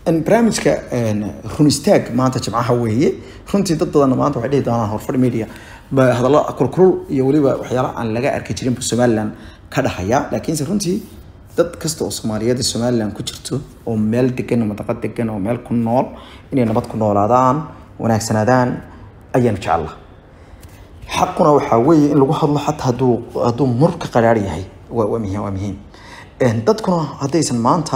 barnaamijka run istaag maanta jimcaha weeye runtii dad badanna maanta waxay dhihi doonaan horfadhi media hadallo kulkulul iyo weliba waxyaala aan laga arki jirinba somaliland ka dhahaya laakiinse runtii dad kasta oo soomaaliyeed somaliland ku jirto oo meel degan oo madaqad degan oo meel ku nool inay nabad ku noolaadaan wanaagsanaadaan ayaanu jecellaa xaquna waxaa weeye in lagu hadlo xataa haduu hadduu mur ka qaraar yahay waa waa muhiim waa muhiim dadkuna haddaysan maanta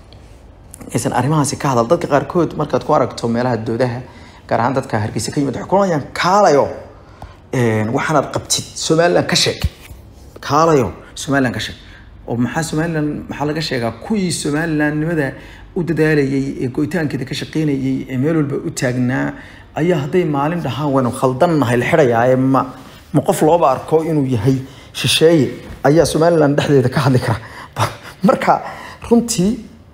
aysan arrimahaasi ka hadal dadka qaarkood markaad ku aragto meelaha doodaha gaar ahaan dadka hargeysa ka yimid waxay kulanayaan kaalayo waxaanaad qabtid somaliland ka sheeg kaalayo somaliland ka sheeg oo maxaa somaliland maxaa laga sheegaa kuwii somalilandnimada u dadaalayay ee go'itaankeeda ka shaqeynayay ee meel walba u taagnaa ayaa hadday maalin dhahaan waynu khaldannahay la xidhayaa ma ma qof looba arko inuu yahay shisheeye ayaa somaliland dhexdeeda ka hadli kara marka runtii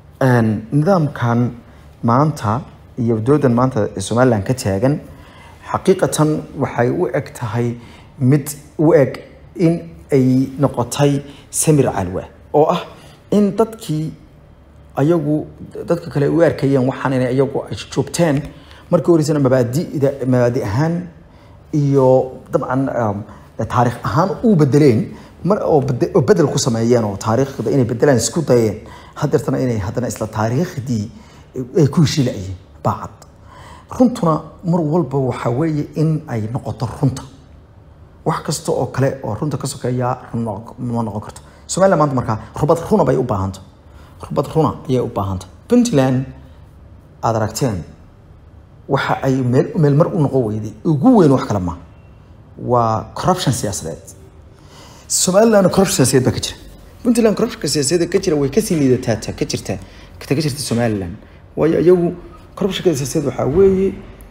nidaamkan maanta iyo doodan maanta ee somaliland ka taagan xaqiiqatan waxay u eg tahay mid u eg in ay noqotay samir calwa oo ah in dadkii ayagu dadka kale u arkayeen waxaan inay iyagu ay joogteen markii horeysana mabaadida mabaadi ahaan iyo dabcan taariikh ahaan u bedeleen mar oo bedel ku sameeyeen oo taariikhda inay bedelaan isku dayeen hadeertana inay haddana isla taariikhdii ay ku heshiilayeen baacad runtuna mar walba waxaa weeye in ay noqoto runta wax kasta oo kale oo runta ka sokeeya ma noqon karto somaliland maanta markaa rubad runa bay u baahanta rubad runa ayay u baahanta puntland aada aragteen waxa ay meel meel mar u noqon weyday ugu weyn wax kale ma waa corruption siyaasadeed somaliland corruption siyaasadeed baa ka jira puntland corruption siyaasadeed ka jira way kasii liidataa ka jirta ta ka jirta somaliland waayo iyagu corruptionka siyaasadeed waxaa weeye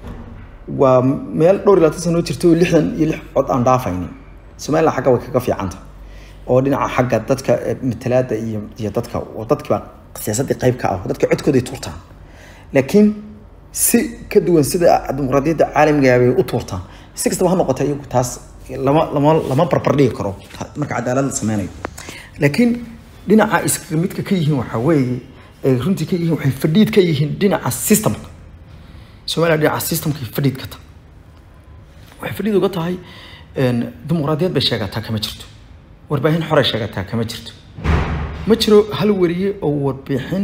waa meel dhowr iyo labaatan sano jirta oo lixdan iyo lix cod aan dhaafaynin somaliland xagga way kaga fiicanta oo dhinaca xagga dadka matalaada iyo iyo dadka oo dadkiiba siyaasadii qayb ka ah dadka codkooday tuurtaan laakiin si ka duwan sida dimuqraadiyadda caalamiga bay u tuurtaan si kastaba ha noqota iyagu taas lama lama lama barbar dhigi karo marka cadaalad la sameynayo laakiin dhinaca iskaga midka ka yihiin waxaa weeye ay runtii ka yihiin waxay fadhiid ka yihiin dhinaca systemka somaliland dhinaca systemka fadhiid ka tahay waxay fadhiid uga tahay dimuqraadiyad bay sheegataa kama jirto warbaahin xoray sheegataa kama jirto ma jiro hal wariye oo warbixin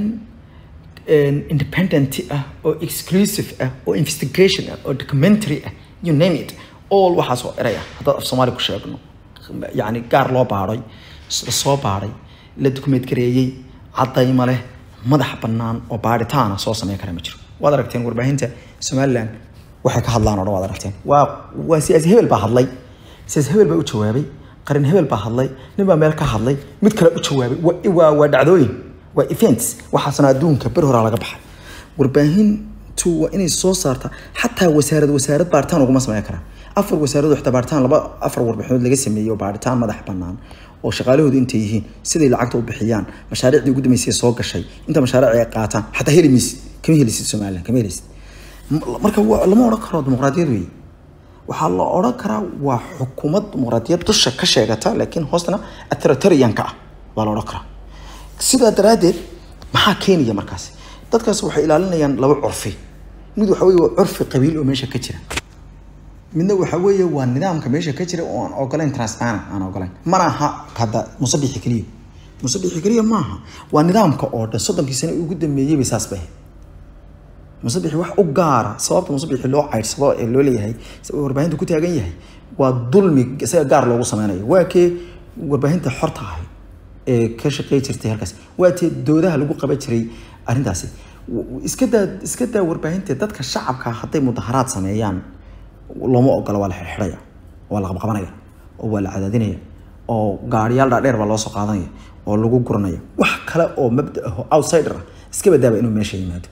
independent ah oo exclusive ah oo investigation ah oo documentary ah you name it all waxaas oo eray ah haddaad af soomaali ku sheegno yacni gaar loo baadhay la soo baadhay la document gareeyey caddayma leh madax bannaan oo baadhitaana soo sameyn kara ma jiro waad aragteen warbaahinta somaliland waxay ka hadlaan oo dhan waad aragteen waa waa siyaasi hebel baa hadlay siyaasi hebel baa u jawaabay qarin hebel baa hadlay nin baa meel ka hadlay mid kale u jawaabay waa waa dhacdooyin waa events waxaasna adduunka ber horaa laga baxay warbaahintu waa inay soo saarta xataa wasaarad wasaarad baaritaan uguma sameyn karaan afar wasaarado xitaa baaritaan laba afar warbixinood laga sameeyey oo baaritaan madax bannaan oo shaqaalahoodu intay yihiin siday lacagta u bixiyaan mashaariicdii ugu dambeysay soo gashay inta mashaariic ay qaataan xataa heli maysid kama helisid somaliland kama helisid marka lama odhan karo dimuqraadiyad weeye waxaa la odhan karaa waa xukuumad dimuqraadiyad dusha ka sheegata laakiin hoostana authoritarianka ah baa la odhan karaa sidaa daraaddeed maxaa keenaya markaasi dadkaas waxay ilaalinayaan laba curfi mid waxa weye waa curfi qabiil oo meesha ka jira midna waxa weeye waa nidaamka meesha ka jira oo aan ogolayn transparent aan ogolayn mana aha hadda musabixi keliya musabixi keliya maaha waa nidaamka oo dhan soddonkii sano ugu dambeeyey bay saas bay musabixi wax u gaara sababta musabixi loo caydsado ee loo leeyahay warbaahinta ku taagan yahay waa dulmi isaga gaar loogu sameynayo waa kee warbaahinta xorta ahay ee ka shaqey jirtay halkaas waa tee doodaha lagu qaban jiray arrintaasi iska daa iska daa warbaahinta dadka shacabka hadday mudaharaad sameeyaan looma ogola waa la xirxidhaya waa la qabqabanaya oo waa la cadaadinaya oo gaariyaal dhaadheer baa loo soo qaadanaya oo lagu guranaya wax kale oo mabda ah oo outsider ah iska badaaba inuu meesha yimaado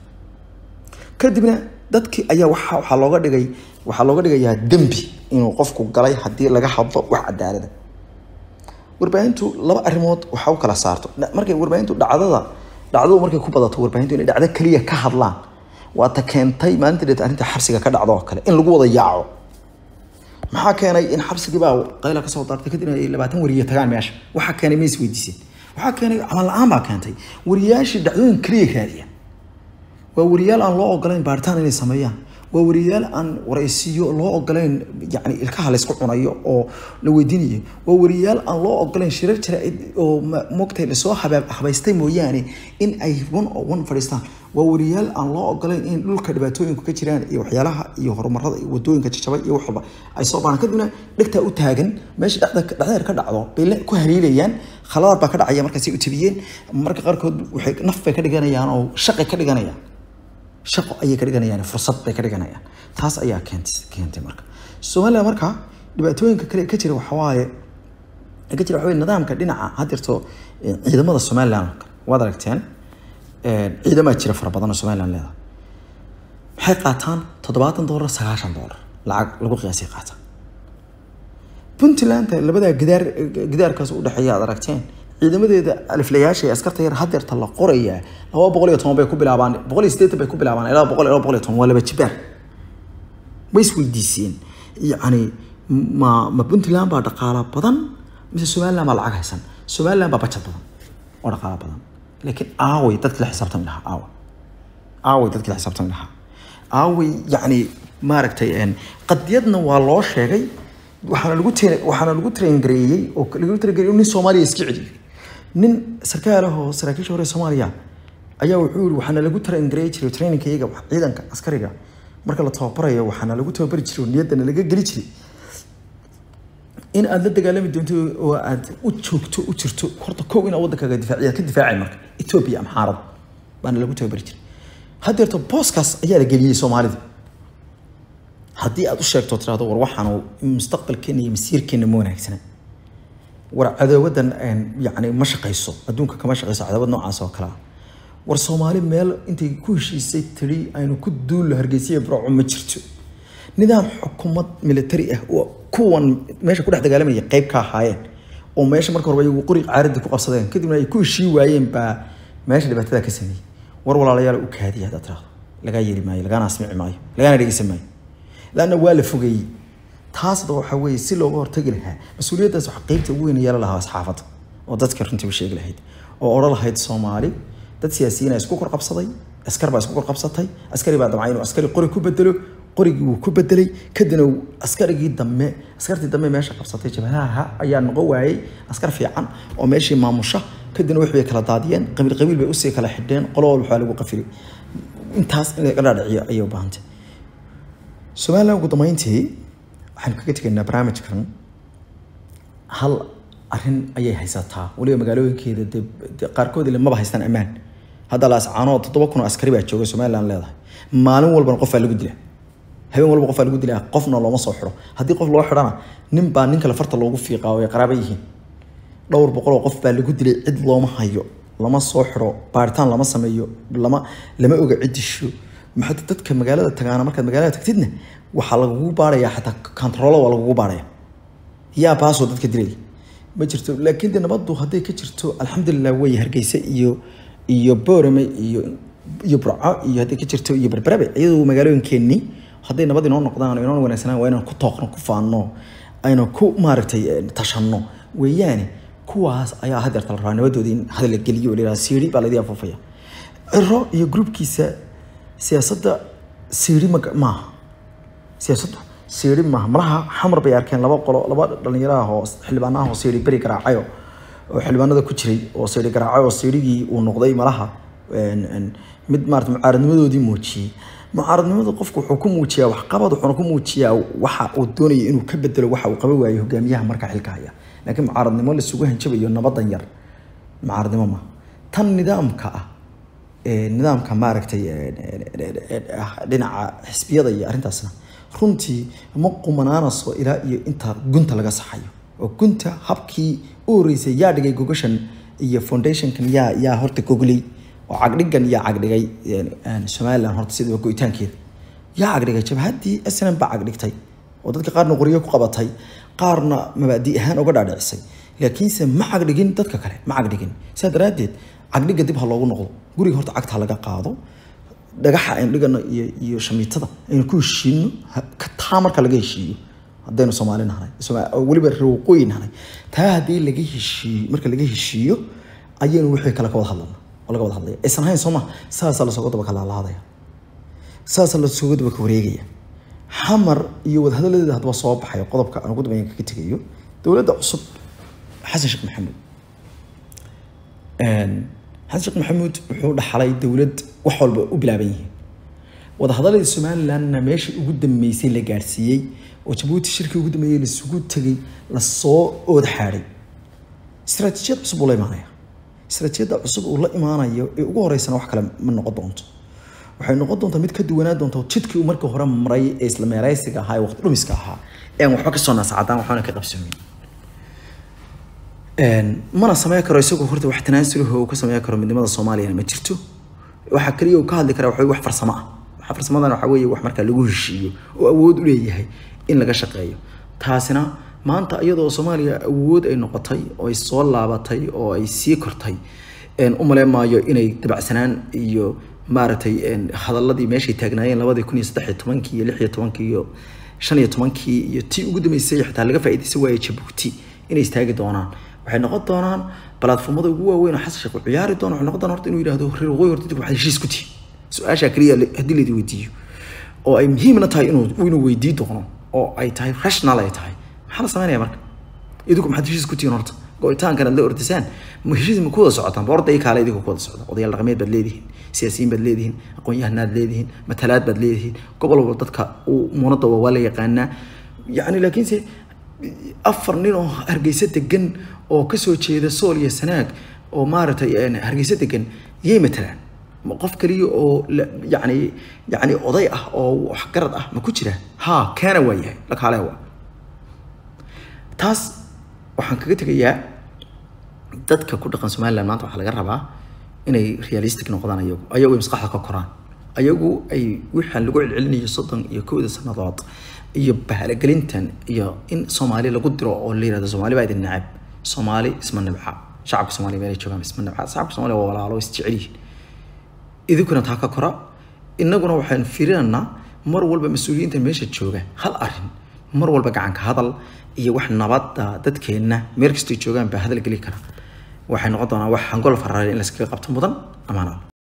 kadibna dadkii ayaa waxa waxaa looga dhigay waxaa looga dhigayaa dembi inuu qofku galay haddii laga hadlo wax cadaalada warbaahintu laba arrimood waxa u kala saarto markay warbaahintu dhacdada dhacdadu markay ku badato warbaahintu inay dhacdo keliya ka hadlaan waa ta keentay maalinta dheet arrinta xabsiga ka dhacdo oo kale in lagu wada yaaco maxaa keenay in xabsigii baa qayla kasoo daartay kadib ay labaatan wariye tagaan meesha waxaa keenay ma isweydiiseen waxaa keenay camal la-aan baa keentay wariyaashii dhacdooyin keliya raadiya waa wariyaal aan loo ogolayn baaritaan inay sameeyaan waa wariyaal aan waraysiyo loo ogolayn yani ilkaha laysku cunayo oo la weydiinayo waa wariyaal aan loo ogolayn shirar jira oo mogtay lasoo habaystay mooyaane in ay one oo one fadhiistaan waa wariyaal aan loo ogolayn in dhulka dhibaatooyinku ka jiraan iyo waxyaalaha iyo horumarada iyo wadooyinka jajabay iyo waxba ay soo baaraan kadibna dhegtaa u taagan meesha dhexdeer ka dhacdo bay ku hariilayaan khaladaad baa ka dhacaya markaasay u tabiyeen marka qaarkood waxay naf bay ka dhiganayaan oo shaqay ka dhiganayaan shaqo ayay ka dhiganayaan fursad bay ka dhiganayaan taas ayaa keentay keentay marka soomaaliya marka dhibaatooyinka kale ka jira waxawaaye ka jira waxawaaye nidaamka dhinaca haddeerto ciidamada somaliland waad aragteen ciidamaa jira fara badan oo somaliland leedahay maxay qaataan toddobaatan doolar sagaashan doolar lacag lagu qiyaasay qaataan puntland labadaa gidaar gidaarkaas u dhexeeya aad aragteen ciidamadeeda aliflayaasha ee askarta yar hadeerta la qorayaa laba boqol iyo toban bay ku bilaabaan boqol iyo siddeetan bay ku bilaabaan ilaa boqol ilaa boqol iyo toban waa laba jibaar way isweydiiseen yacni ma ma puntland baa dhaqaala badan mise somaliland baa lacag haysan somaliland baa bajad badan oo dhaqaala badan laakiin aaway dadki la xisaabtami lahaa aawa aaway dadki la xisaabtami lahaa aaway yacni maaragtay qadiyadna waa loo sheegay waxaana lagu t waxaana lagu traingareeyey oo lagu traingareeyey nin soomaaliya iska celiyo nin sarkaal ah oo saraakiisha hore soomaaliya ayaa wuxuu yiri waxaana lagu traingareey jiray trainingkayga ciidanka askariga marka la tababarayo waxaana lagu tababari jiray oo niyaddana laga geli jiray in aad la dagaalami doonto oo aad u joogto u jirto horta kow inaad waddankaaga difaaciya ka difaacay marka etoobiya ama xaarada baana lagu tababari jiray haddeerto booskaas ayaa la geliyey soomaalida haddii aad u sheegto tirahdo war waxaan mustaqbalkeena iyo masiirkeena ma wanaagsana war cadaawadan yani ma shaqayso adduunka kama shaqayso cadaawad noocaas oo kalea war soomaali meel intay ku heshiisay tiri aynu ku duullo hargeysiya barco ma jirto nidaam xukuumad military ah oo kuwan meesha ku dhex dagaalamaya qayb ka ahaayeen oo meesha marka horeba iyagu qori caaradii ku qabsadeen kadibna ay ku heshii waayeen baa meesha dhibaatada ka sameeyey war walaalayaal u kaadiya haddaad tirahdo lagaa yeeli maayo lagaana asmici maayo lagaana dhegeysan maayo laanna waa la fogeeyey taasda waxa weeye si looga hortagi lahaa mas-uuliyaddaas waxa qeybta ugu weyn yeelan lahaa asxaafadda oo dadka runtii u sheegi lahayd oo odhan lahayd soomaali dad siyaasiyiina isku kor qabsaday askar baa isku kor qabsatay askari baa damcay inuu askari qori ku bedelo qorigii wuu ku bedelay kadibna askarigii dambe askartii dambe meesha qabsatay jabhadaha ayaa noqon waayey askar fiican oo meeshii maamusha kadibna wix bay kala daadiyeen qabiil qabiil bay usii kala xidheen qolo walba waxaa lagu qafilay intaas in laga dhaadhiciyo ayay u baahantay somaliland ugu dambeyntii waxaynu kaga tegaynaa barnaamijkan hal arrin ayay haysataa weliba magaalooyinkeeda de qaarkood ile maba haystaan ammaan hadda laascaanood toddoba kun oo askari baa jooga somaliland leedahay maalin walbana qofaa lagu dilaa habeen walba qofaa lagu dilaa qofna looma soo xidho haddii qof loo xidhana nin baa nin kale farta loogu fiiqaa oo ay qaraaba yihiin dhowr boqol oo qof baa lagu dilay cid looma hayo lama soo xidho baaritaan lama sameeyo lama lama oga cid disho maxaa dadka magaalada tagaana markaad magaalada tagtidna waxaa lagugu baarayaa xataa controlo waa lagugu baaraya yaa baasoo dadka dilaya ma jirto laakiin de nabaddu hadday ka jirto alxamdulilah way hargeysa iyo iyo boorame iyo iyo burco iyo hadday ka jirto iyo berberabe iyadoo magaalooyinkeenni hadday nabad inoo noqdaan inoo wanaagsanaan waa inaan ku tooqno ku faanno aynu ku maaragtay tashanno weeyaane kuwaas ayaa hadeerta la rabaa nabadoodii in hadal la geliyo oo la yidhaha siiri baa laydii afuufaya ciro iyo gruubkiisa siyaasadda siiri ma maaha siyaasaddu siiri maaha malaha xamar bay arkeen laba qolo laba dhalinyaro ah oo xildhibaan ah oo siiri beri garaacayo oo xildhibaanada ku jiray oo siiri garaacay oo siirigii uu noqday malaha mid maarata mucaaradnimadoodii muujiyey mucaaradnimada qofku wuxuu ku muujiyaa waxqabad wuxuuna ku muujiyaa waxa uu doonayo inuu ka bedelo waxa uu qaban waayo hogaamiyaha marka xilka haya laakiin mucaaradnimo lasugu hanjabayo nabadan yar mucaaradnimo maaha tan nidaamka ah nidaamka maaragtay dhinaca xisbiyada iyo arrintaasna runtii ma qumanaanayso ilaa iyo inta gunta laga saxayo oo gunta habkii u horeysay yaa dhigay gogashan iyo foundationkan yaa yaa horta gogley oo cagdhigan yaa cagdhigay somaliland horta sida go-itaankeeda yaa cagdhigay jabhaddii snm baa cagdhigtay oo dadka qaarna qoryo ku qabatay qaarna mabaadi ahaan uga dhaadhicisay laakiinse ma cagdhigin dadka kale ma cagdhigin sidaa daraaddeed cagdhiga dib ha loogu noqdo guriga horta cagta laga qaado dhagaxa aynu dhigano iyo iyo shamiitada aynu ku heshiino taa marka laga heshiiyo haddaynu soomaali nahnay weliba reewaqooyi nahnay taa haddii laga heshiiyo marka laga heshiiyo ayaynu wixii kale ka wada hadlana oo laga wada hadlaya aysan ahayn soo ma saasaa lasooga daba kalaalaadaya saasaa lasooga daba ka wareegaya xamar iyo wadahadaladeeda haddaba soo baxayo qodobka aan ugu dambeyn kaga tegayo dowladda cusub xasan sheekh maxamuud xasan sheekh maxamuud wuxuu dhaxlay dowlad wax walba u bilaaban yihiin wadahadaladii somalilandna meeshii ugu dambeysay la gaadhsiiyey oo jabuuti shirkii ugu dambeeyey laisugu tegay lasoo ood xaadhay istaraatiijiyad cusub uu la imaanaya istaraatiijiyadda cusub uu la imaanayo ee ugu horeysana wax kale ma noqon doonto waxay noqon doontaa mid ka duwanaa doonta jidkii uu markii hore maray ee isla meeraysiga ahaa ee waqti dhumiska ahaa ee aan waxba ka soo naasacadaan waxbana ka qabsoomin mana sameyn karo isagoo horta wax tanaasulaho uu ka sameyn karo midnimada soomaaliyana ma jirto waxa kaliya uu ka hadli karaa waxa wax farsamo ah waxa farsamadan waxa weeye wax markaa lagu heshiiyo oo awood u leeyahay in laga shaqeeyo taasina maanta iyadoo soomaaliya awood ay noqotay oo ay soo laabatay oo ay sii kortay u maleyn maayo inay dabacsanaan iyo maaragtay hadaladii meeshay taagnaayeen labadii kun iyo saddex iyo tobankii iyo lix iyo tobankii iyo shan iyo tobankii iyo tii ugu dambeysay xitaa laga faa'iidaysan waayay jabuuti inay istaagi doonaan waxay noqon doonaan balaadfumada ugu waaweyn oo xasan sheekh uu ciyaari doono waxay noqon doonaan horta inuu yidhahdo reer waqooyi horta dib waxaad heshiis ku tihi su-aashaa keliya haddii laydin weydiiyo oo ay muhiimna tahay inuu inuu weydii doono oo ay tahay rational ay tahay maxaa la sameynaya marka idinku maxaad heshiis ku tihiin horta go-itaankan aad la ordisaan ma heshiis ma ku wada socotaan boorda iyo kaale idinku ku wada socda odayaal dhaqameed baad leedihiin siyaasiyiin baad leedihiin aqoon-yahanaad leedihiin matalaad baad leedihiin gobol walba dadka uu muunada waa la yaqaanaa yacni laakiinse afar nin oo hargeysa degan oo kasoo jeeda sool iyo sanaag oo maaragtay hargeysa degan yay matalaan ma qof kaliya oo yani yani oday ah oo waxgarad ah ma ku jira ha keena waa yahay lakaale waa taas waxaan kaga tegayaa dadka ku dhaqan somaliland maanta waxaa laga rabaa inay realistic noqdaan ayagu ayagu ay maskaxda ka koraan ayagu ay wixaan lagu celcelinayo soddon iyo kowda sannadood iyo bahalagelintan iyo in soomaali lagu diro oo la yirahdo soomaali baa idin nacab soomaali isma nabca shacabka soomaaliya meelay joogaan isma nabca shacabka soomaaliya waa walaalo is jecel yihiin idinkuna taa ka kora innaguna waxaan fiirinaynaa mar walba mas-uuliyiinta meesha jooga hal arrin mar walba gacanka hadal iyo wax nabadda dadkeenna meel kastay joogaan baa hadal geli kara waxay noqon doonaa wax hangol faraare in layskaga qabto mudan amaanal